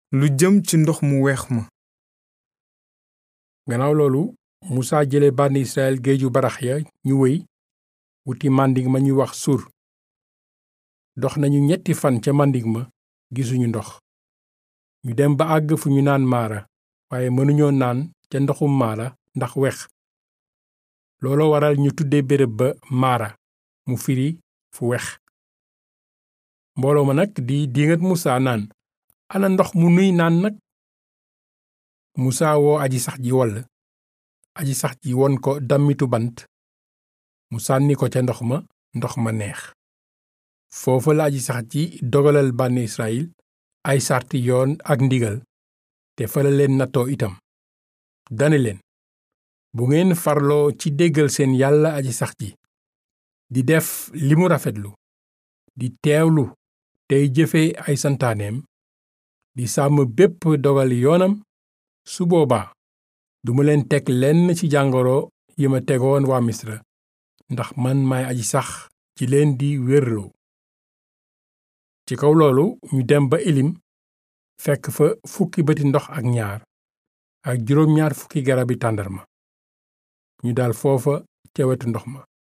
lu jëm ci ndox mu weex ma gannaaw loolu musaa jële bànni israel géeju barax ya ñu wéy wuti màndig ma ñuy wax sur dox nañu ñetti fan ca màndig ma gisuñu ndox ñu dem ba àgg fu ñu naan maara waaye mënuñoo naan ca ndoxum maara ndax wex looloo waral ñu tudde béréb ba maara mu firi fu wex mbooloo ma nag di diingat musaa naan ana ndox mu nuy naan nag musaa woo aji sax ji woll aji sax ji won ko dammitu bant mu sànni ko ca ndox ma ndox ma neex foofa la aji sax ji dogalal bànni israyil ay sarti yoon ak ndigal te fa la leen nattoo itam dane leen bu ngeen farloo ci déggal seen yàlla aji sax ji di def li mu rafetlu di teewlu tey jëfe ay santaaneem di sàmm bépp dogal yoonam su boobaa duma leen teg lenn ci jàngoro yi ma tegoon waa misra ndax man maay aji sax ci leen di wérloo ci kaw loolu ñu dem ba elim fekk fa fukki bëti ndox ak ñaar ak juróom ñaar fukki garabi tàndarma ñu dal foofa ca wetu ndox ma